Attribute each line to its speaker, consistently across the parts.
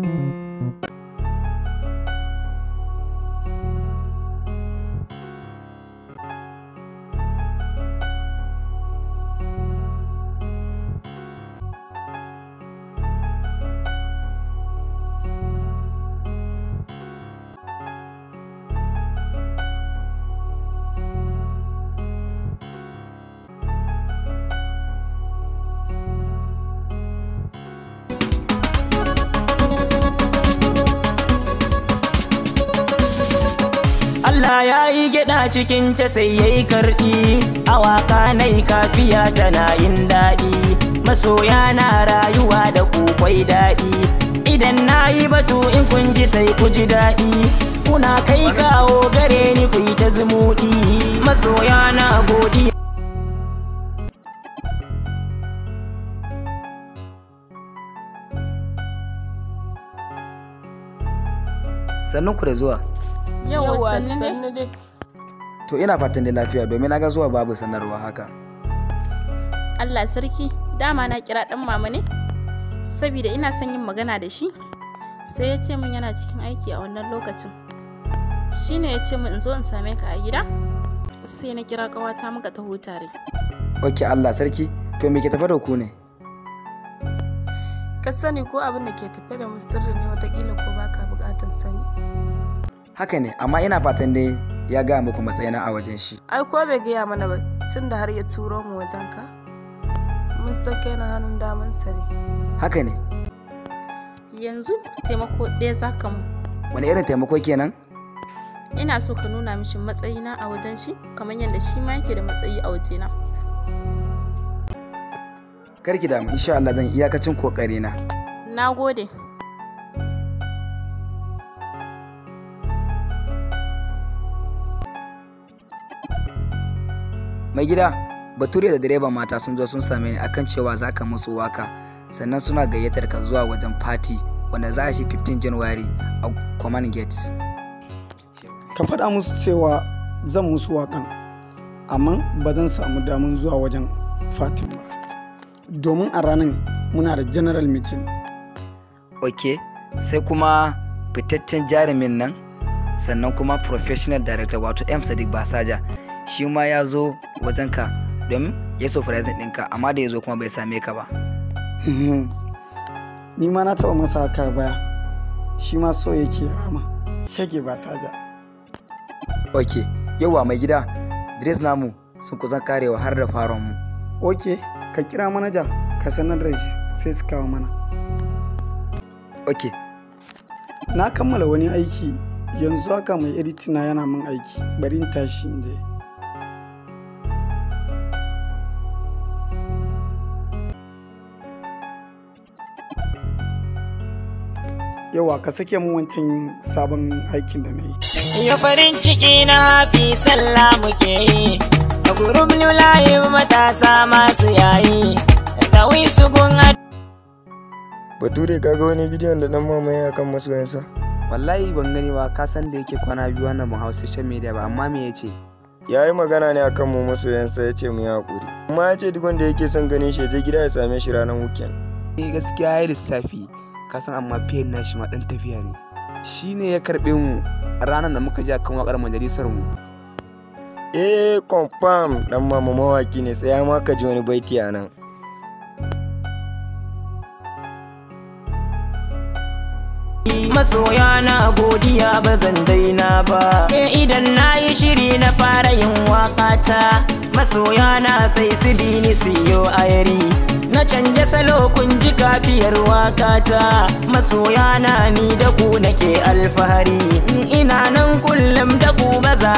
Speaker 1: Allah ya yi gyaɗa cikin ta sai ya yi karɗi a waka na yi kafiya tana yin daɗi masoya na rayuwa da kukwai daɗi idan na yi batu in kun ji sai ku ji daɗi kuna kai kawo gare ni ku yi ta zumuɗi masoya na godiya
Speaker 2: Sannun ku da zuwa.
Speaker 3: Yawwa sannu dai.
Speaker 2: To ina fatan da lafiya domin na ga zuwa babu sanarwa haka.
Speaker 3: Allah sarki, dama na kira ɗan mama ne? Saboda ina son yin magana da shi. Sai ya ce min yana cikin aiki a wannan lokacin. Shi ne ya ce min in zo in same ka a gida? Sai na kira ƙawata muka taho tare.
Speaker 2: Ok Allah sarki, to me ke tafa da ku ne?
Speaker 4: Ka sani ko abin da ke tafe da mu sirri ne watakila ko baka bukatar sani.
Speaker 2: Haka ne, amma ina fatan dai ya gaya muku matsayina a wajen shi.
Speaker 4: Ai ko bai gaya mana ba tun da har ya turo mu wajen ka. Mun san kai na hannun damansa ne.
Speaker 2: Haka ne,
Speaker 3: Yanzu taimako ɗaya za ka mu.
Speaker 2: wani irin taimako kenan?
Speaker 3: Ina so ka nuna mishi matsayina a wajen shi kamar yadda shi ma yake da matsayi a wajena.
Speaker 2: Karki damu, insha Allah zan iyakacin kokari na.
Speaker 3: Na gode.
Speaker 2: Mai gida, Bature da direban mata sun zo sun same ni akan cewa za ka musu waka, sannan suna gayyatar ka zuwa wajen fati wanda za a shi 15 January a Common Gate.
Speaker 5: ka faɗa musu cewa zan musu waƙan amma ba zan samu damun zuwa wajen fatin ba domin a ranar muna da general meeting
Speaker 2: Ok, sai kuma fitaccen jarumin nan, sannan kuma professional director wato M. Sadiq Basaja, shi ma ya zo wajenka domin ya surprising ɗinka, amma da ya zo kuma bai same ka ba.
Speaker 5: ni ma na taɓa masa haka baya shi ma so yake rama shage ba saja
Speaker 2: Ok, yawa mai gida, Dres namu sun kusan karewa har da faron mu.
Speaker 5: ok ka kira manaja ka sanar da shi sai su kawo mana
Speaker 2: Ok,
Speaker 5: na kammala wani aiki yanzu haka mai editina yana min aiki bari in tashi in je yawa ka sake mu wancan sabon aikin da na yi
Speaker 1: Ya farin ciki na hafi sallah muke yi A gurub layin matasa masu yayi Da su gun
Speaker 6: Bature kaga wani bidiyon da dan mamaye akan masoyansa.
Speaker 7: wallahi ban gani ba ka san da yake kwana biyu wannan mu hau social media ba amma me yace
Speaker 6: Ya yi magana ne akan mu masoyansa ya ce mu yi hakuri. Kuma ya ce duk wanda yake son ganin shi ya je gida ya same shi ranar weekend.
Speaker 7: eh gaskiya yayi lissafi ka san amma fiye na shi ma dan tafiya ne shine ya karbe mu ranar da muka je kan wakar majalisar mu
Speaker 6: Eh confirm dan mama mawaki ne tsaya ma ka ji wani baiti a nan.
Speaker 1: masoya na godiya ba zan daina ba Eh, idan na yi shiri na fara yin wakata masoya na sai su bi ni siyo ayari na canja salo kun ji kafiyar wakata masoya na ni da ku nake alfahari ina nan kullum da ku ba za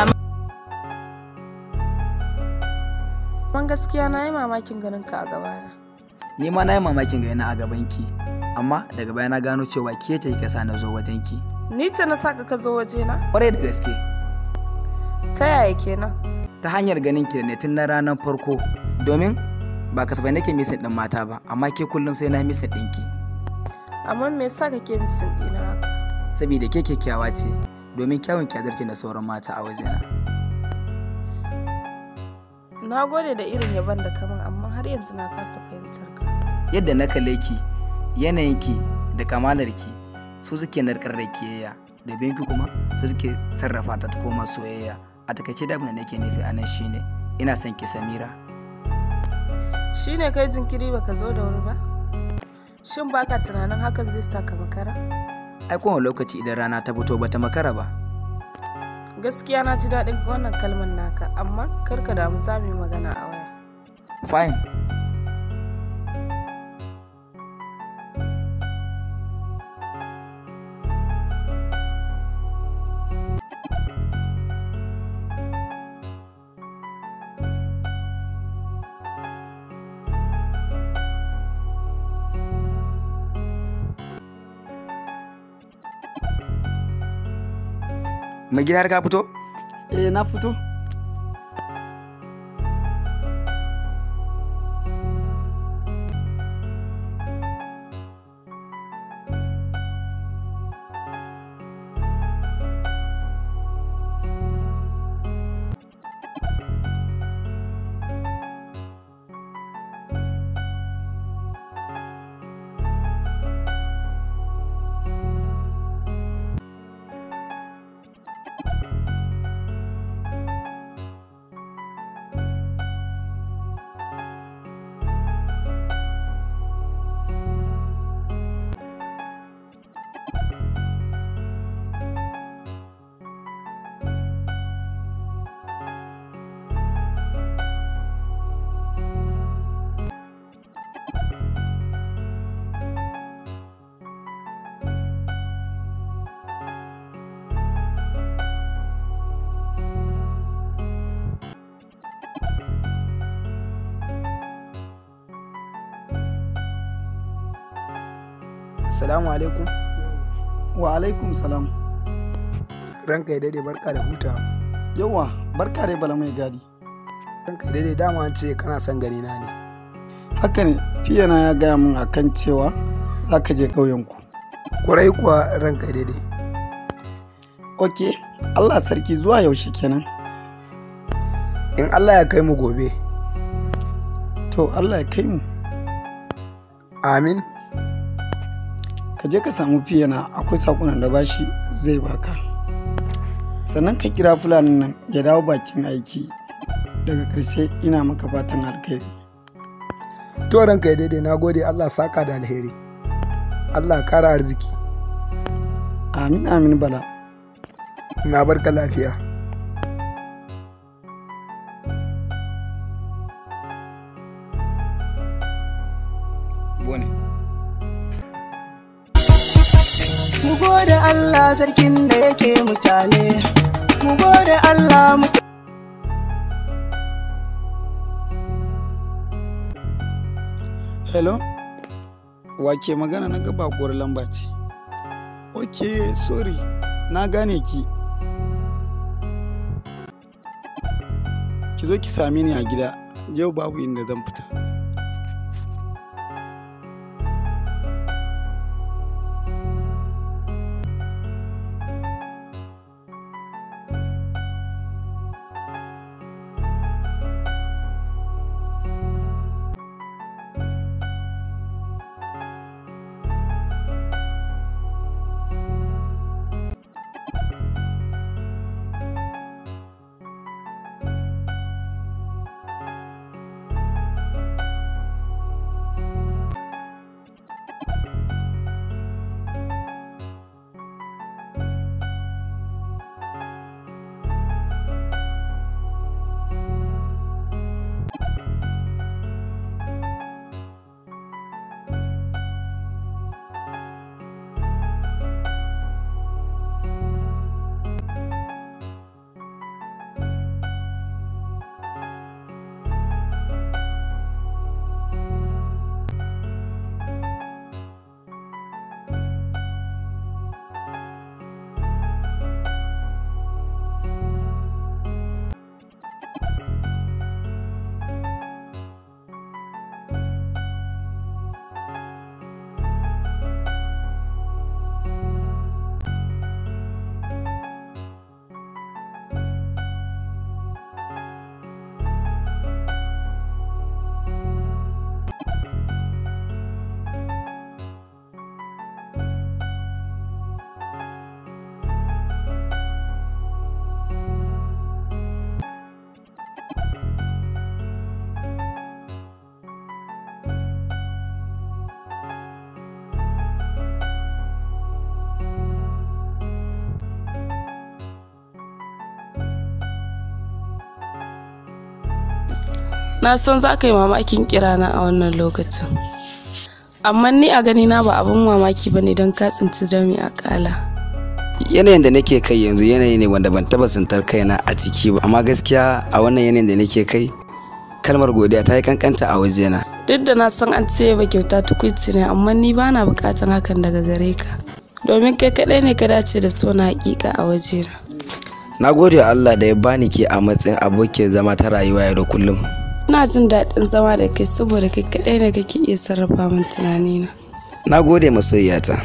Speaker 4: Man gaskiya na yi mamakin ganin ka a gabana.
Speaker 2: ni ma na yi mamakin ga yana a gabanki, amma daga baya na gano cewa ke ce kika sa na zo wajenki.
Speaker 4: Ni ce na saka ka zo waje na?
Speaker 2: Kwarai da gaske,
Speaker 4: Ta yaya kenan?
Speaker 2: ta hanyar ganin ki da ne tun na ranar farko, domin ba kasafai nake misin ɗin mata ba, amma ke kullum sai na misin ɗinki.
Speaker 4: Amma me yasa kake misin ɗina haka?
Speaker 2: Saboda ke kyakkyawa ce, domin kyawun kyazarki da sauran mata a wajena.
Speaker 4: Na gode da irin yaban da kaman amma har yanzu na kasa fahimtar ka.
Speaker 2: Yadda na kalle ki, yanayinki da kamalarki su suke narkar da kiyayya da binki kuma su suke sarrafa ta ta koma soyayya a takaice da abin da nake nufi a nan shine ina son ki samira
Speaker 4: shine kai jinkiri baka zo da wuri ba shin baka tunanin hakan zai sa ka makara
Speaker 2: ai kowane lokaci idan rana ta fito bata makara ba
Speaker 4: gaskiya na ji daɗin wannan kalmar naka amma kar ka damu za mu yi magana a waya
Speaker 2: fine mai gida har ka fito
Speaker 5: eh na fito
Speaker 7: Assalamu alaikum.
Speaker 5: wa alaikum salam
Speaker 7: Ranka ya daidai barka da hutawa.
Speaker 5: yawa barka dai bala mai gadi
Speaker 7: Ranka ya daidai dama an ce kana son gani na ne.
Speaker 5: haka ne fiyana ya gaya min akan cewa za ka je ƙauyenku
Speaker 7: Kurai kuwa ranka ya daidai.
Speaker 5: ok allah sarki zuwa yaushe kenan
Speaker 7: In Allah ya kai mu gobe.
Speaker 5: to allah ya kai mu
Speaker 7: Amin.
Speaker 5: ka je ka samu fiyana akwai sakunan da bashi zai baka sannan ka kira fulanin nan ya dawo bakin aiki daga ƙarshe ina maka fatan alkhairi
Speaker 7: To ranka ya daidai na gode Allah saka da alheri. Allah kara arziki.
Speaker 5: amin amin bala
Speaker 7: Na barka lafiya.
Speaker 2: bone
Speaker 8: Mu gode Allah sarkin da yake mutane, mu gode Allah mu
Speaker 5: hello wake magana na gaba kuwar lamba ce ok sorry na gane ki ki zo ki same ni a gida yau babu inda zan fita
Speaker 4: na san za ka yi mamakin kirana a wannan lokacin amma ni a gani na ba abin mamaki ba ne don ka tsinci dami a kala
Speaker 2: yanayin da nake kai yanzu yanayi ne wanda ban taba tsintar kaina a ciki ba amma gaskiya a wannan yanayin da nake kai kalmar godiya ta yi kankanta a wajena
Speaker 4: duk da na san an ce ba kyauta tukwici ne amma ni ba na bukatan hakan daga gare ka domin kai kaɗai ne ka dace da so na hakika a wajena
Speaker 2: na gode wa Allah da ya bani ke a matsayin abokiyar zama ta rayuwa yau da kullum
Speaker 4: ina jin daɗin zama da kai saboda kai kaɗai ne kake iya sarrafa min tunanina
Speaker 2: na gode masoyiyata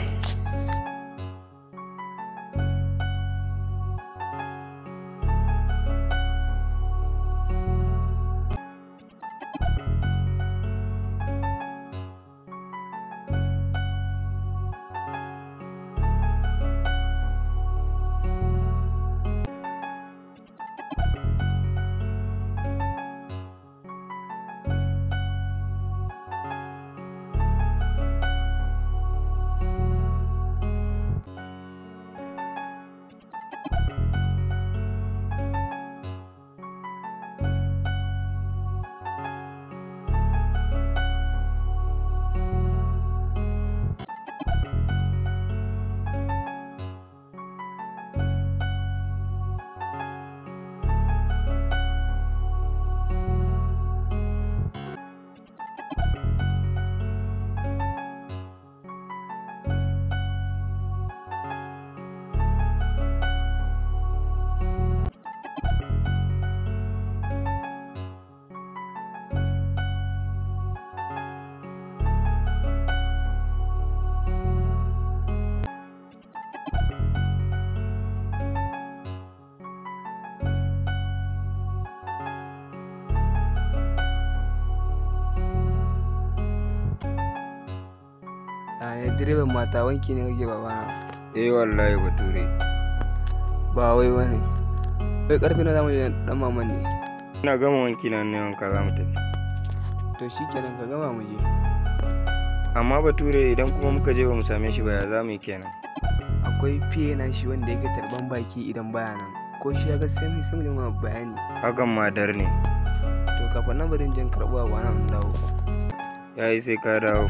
Speaker 7: a direban mata wanki ne kake babana
Speaker 6: eh wallahi bature
Speaker 7: ba wai wani kai karfe na zamu je dan maman ne
Speaker 6: ina gama wanki na ne wanka za mu tafi
Speaker 7: to shikenan ka gama mu je
Speaker 6: amma bature idan kuma muka je ba mu same shi ba ya za mu yi kenan
Speaker 7: akwai fiye na shi wanda yake tarban baki idan baya nan ko shi ya ga sai mu sai mu ma bayani
Speaker 6: hakan madar ne
Speaker 7: to kafin nan bari in je in karɓo abu nan in dawo
Speaker 6: yayi sai ka dawo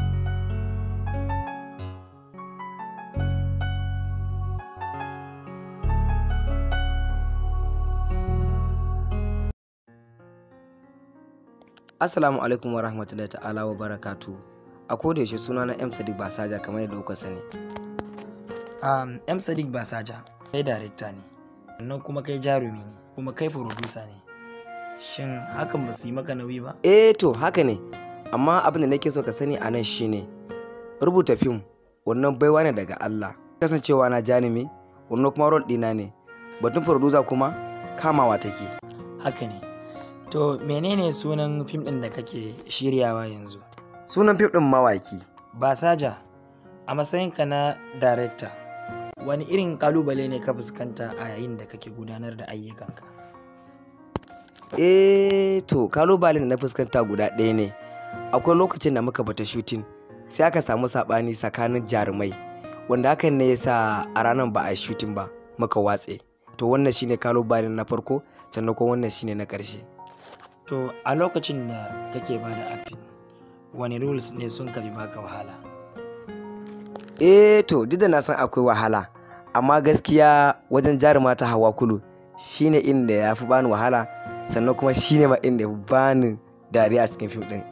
Speaker 2: Assalamu alaikum wa rahmatullahi ta'ala wa barakatu. A koda yaushe suna na M Sadiq Basaja kamar yadda kuka sani.
Speaker 1: Um, M Sadiq Basaja, kai darekta ne, sannan kuma kai jarumi ne, kuma kai furodusa ne. Shin hakan ba su yi maka nauyi ba?
Speaker 2: Eh to haka ne, amma abin da nake so ka sani a nan shine rubuta fim wannan baiwa ne daga Allah. Kasancewa na janimi, wannan kuma rol ɗina ne. Batun furodusa kuma kamawa take.
Speaker 1: Haka ne. To menene sunan fim ɗin da kake shiryawa yanzu?
Speaker 2: Sunan fim ɗin mawaki.
Speaker 1: Basaja, a matsayinka na darekta, wani irin kalubale ne ka fuskanta a yayin da kake gudanar da ayyukanka?
Speaker 2: Eh to kalubalen da na fuskanta guda ɗaya ne. Akwai lokacin da muka bata shooting sai aka samu saɓani tsakanin jarumai wanda hakan ne yasa a ranar ba a yi shooting ba muka watse. To wannan shine kalubalen na farko sannan kuma wannan shine na ƙarshe.
Speaker 1: To a lokacin da kake ba da acting, wani rules ne sun kafi baka wahala?
Speaker 2: Eh to duk da na san akwai wahala amma gaskiya wajen jaruma ta hawa kulu shine inda ya fi bani wahala sannan kuma shine ma inda ya fi bani dariya a cikin fim ɗin.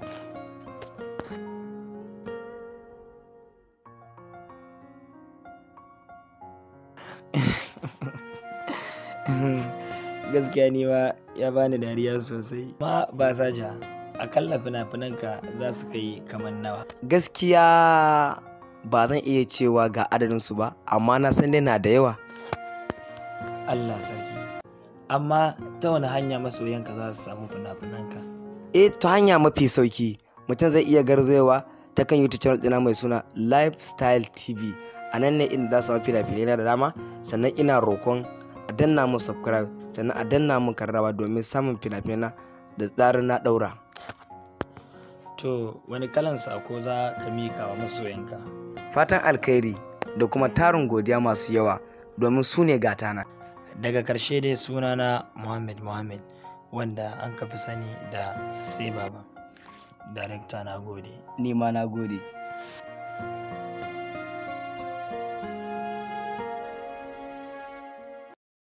Speaker 1: Gaskiya ni ma ya bani dariya sosai. Ma ba saja, akalla fina-finanka za su kai kamar nawa.
Speaker 2: Gaskiya ba zan iya cewa ga adadinsu ba amma na san dai na da yawa.
Speaker 1: Allah sarki. Amma ta wani hanya masoyanka za su samu fina-finanka?
Speaker 2: Eh ta hanya mafi sauki mutum zai iya garzayowa ta kan YouTube channel ɗina mai suna Lifestyle TV. A nan ne inda za su samu fina-finai na da dama sannan ina roƙon a danna mun subscribe sannan a danna mun karrawa domin samun fina-finai da tsarin na ɗaura.
Speaker 1: To wani kalan sako za ka mika wa masoyanka?
Speaker 2: Fatan alkhairi da kuma tarin godiya masu yawa domin su ne gatana.
Speaker 1: Daga ƙarshe dai sunana Muhammad Muhammad
Speaker 9: wanda an kafi sani da sai baba darekta na gode
Speaker 2: ni ma na gode